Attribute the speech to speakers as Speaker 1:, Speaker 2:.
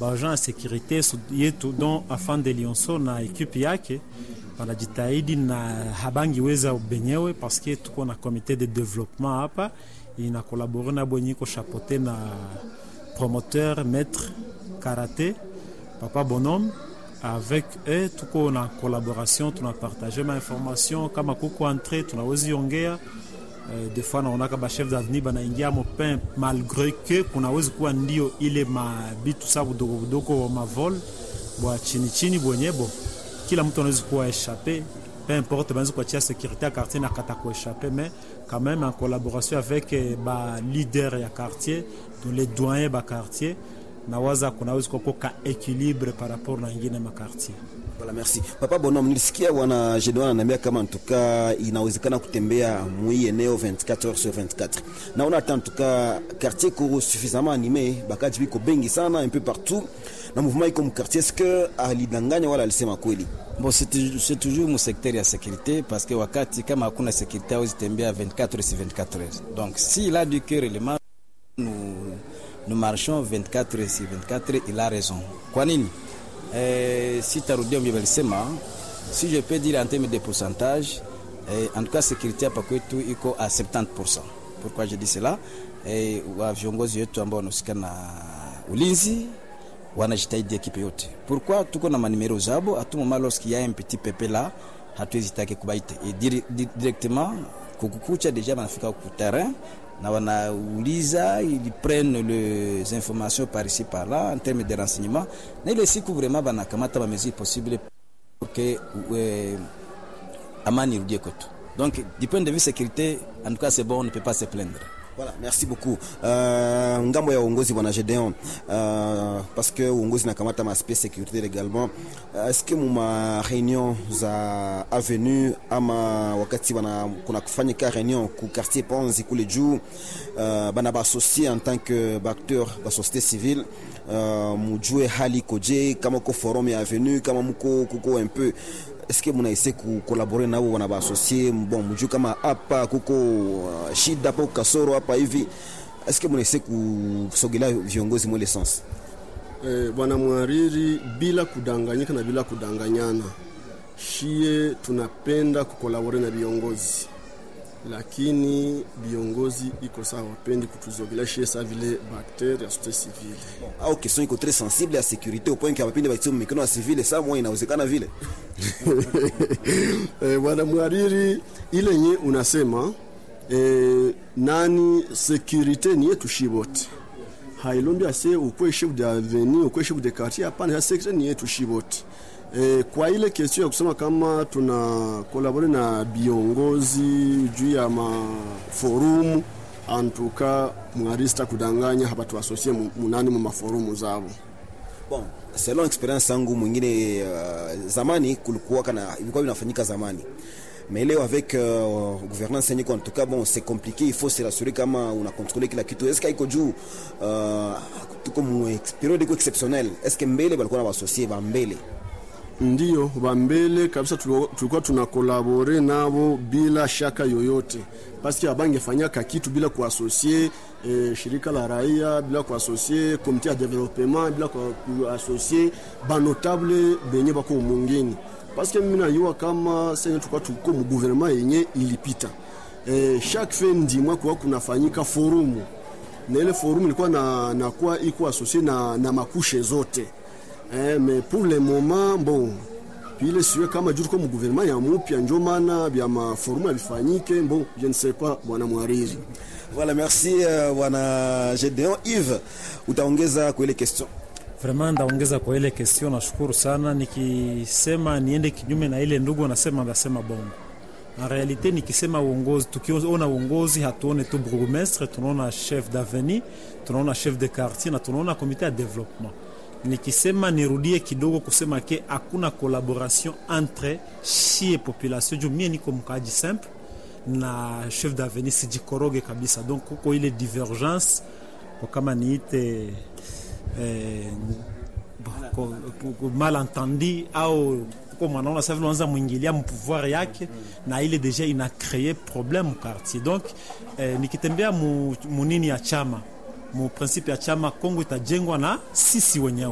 Speaker 1: baagent ya sekurite yetu don afande Lionso na ekipe yake wanajitahidi na habangiweza benyewe paske tuko na komite de development hapa inakolabore na bwenye iko chapote na promoteur maître karaté papa bonhomme avec eux tuko na collaboration tunapartage ma information kama kuko entre tunawezi ongea Uh, des fois naonaka bachef d'avenir banaingia mopin malgré que kunawezi kuwa ndio ile mabitu sa budogo budogo mavol bwa chini chini bwenyebo kila mtu anawezi kuwa échappé peu importe banaweza kuachia sécurité ya quartier na kata kuéchappé mais quand même en collaboration avec eh, ba leader ya quartier donc les doyens ba quartier nawaza kunawezi kuwako ka équilibre par rapport na ingine makartier
Speaker 2: Voilà, merci. Papa Bonhomme, nilisikia bwana Jedwan ananiambia kama ntuka inawezekana kutembea mwi eneo 24 heures sur 24. Naona hata ntuka quartier ko suffisamment animé, bakaji biko bengi sana un peu partout. Na mouvement iko mu quartier est-ce que alidanganya wala alisema kweli?
Speaker 3: Bon, c'est tou- c'est toujours mu secteur ya sécurité parce que wakati kama hakuna sécurité hawezi tembea 24 heures sur 24 heures. Donc s'il a dit que réellement nous, nous marchons 24 heures sur 24 heures, il a raison. Kwa nini? Eh, si tarudia mbio walisema si je peux dire en termes de pourcentage eh, en tout cas sécurité hapa kwetu iko à 70%. Pourquoi je dis cela? Eh, wa viongozi wetu ambao wanahusika na ulinzi wanajitahidi ekipe yote. Pourquoi tuko na manimero zabo à tout moment lorsqu'il y a un petit pepe là hatuwezi take kubaite et dire, di- directement kukukucha deja banafika ku terrain na wanauliza ils prennent les informations par ici par là en termes de renseignement na ile siku vraiment banakamata ba mesures possibles pour que euh, amani irudie kwetu donc du point de vue sécurité en tout cas c'est bon on ne peut pas se plaindre
Speaker 2: Voilà, merci beaucoup. Uh, ngambo ya uongozi bwana Gedeon uh, parce que uongozi nakamata maaspect sécurité également uh, est-ce que muma réunion za avenue ama wakati bana kuna kufanyika réunion ku quartier Ponzi kule juu uh, bana baassocie en tant que acteur ba société civile uh, mujue hali koje kama ko forum ya avenue kama muko kuko un peu est-ce que munaise kukolabore nabo wana baasocie bon mujue kama hapa kuko uh, shida hapo kasoro hapa hivi est-ce que munaise kusogelea viongozi mwele sens
Speaker 4: Eh, bwana mwariri, bila kudanganyika na bila kudanganyana, shie tunapenda kukolabore na viongozi, lakini viongozi iko sawa, wapendi kutuzogelea shie saa vile bakter ya société civile.
Speaker 2: au question iko très sensible ya sécurité au point que abapinde baitie mikono ya civile saa moja inawezekana vile
Speaker 4: Eh, bwana mwariri, ile nye unasema eh, nani securite ni yetu shi wote hailombi ase ukwe chef de avenue ukwe chef de quartier hapana ya securite ni yetu shi wote eh, kwa ile question ya kusema kama tuna kolabore na viongozi juu ya maforumu antuka mwarista kudanganya hapa tuasosie mu- munani mu maforumu zabo
Speaker 2: bon selon experience yangu mwingine uh, zamani kulikuwa kana ilikuwa inafanyika zamani mais leo avec uh, gouvernance yenye kwa en tout cas bon c'est compliqué il faut se rassurer kama una contrôler kila kitu est-ce que iko juu uh, tuko mu ex- periode iko exceptionnel est-ce que mbele balikuwa na basosie ba mbele
Speaker 4: Ndiyo, bambele kabisa tulo- tulikuwa tuna kolabore nabo bila shaka yoyote, paski abangefanyaka kitu bila kuasosie eh, shirika la raia bila kuasosie komite ya developement bila kua- kuasosie banotable benye bako mungini, paske mimi najua kama senye tulikuwa tuko mu gouvernement yenye ilipita eh, chaque fin ndimwa kuwa kunafanyika forumu na ile forum ilikuwa na, na kuwa iko asosie na, na makushe zote eh, mais pour le moment bon pile siwe kama juu tuko mu gouvernement ya mupya njo maana bya maforumu yabifanyike bon je ne sais pas bwana mwariri
Speaker 2: voilà merci uh, bwana Gedeon Yves utaongeza kwa ile question
Speaker 1: Vraiment ndaongeza kwa ile question, nashukuru sana. Nikisema niende kinyume na ile ndugu anasema, ndasema bongo. En realite nikisema uongozi, tukiona uongozi hatuone tu bourgmestre, tunaona chef d'avenue, tunaona chef de quartier na tunaona komite ya development. Nikisema nirudie kidogo kusema ke hakuna collaboration entre shie population, juu mie niko mkaaji simple na chef d'avenue sijikoroge kabisa, donc kuko ile divergence kwa kama niite eh, ko- ko- ko- malentendi au ko mwanaona sasa vile unaanza mwingilia mpouvoir yake na ile deja ina cree problème mu quartier donc eh, nikitembea mu, munini ya chama mu principe ya chama Kongo itajengwa na sisi wenyewe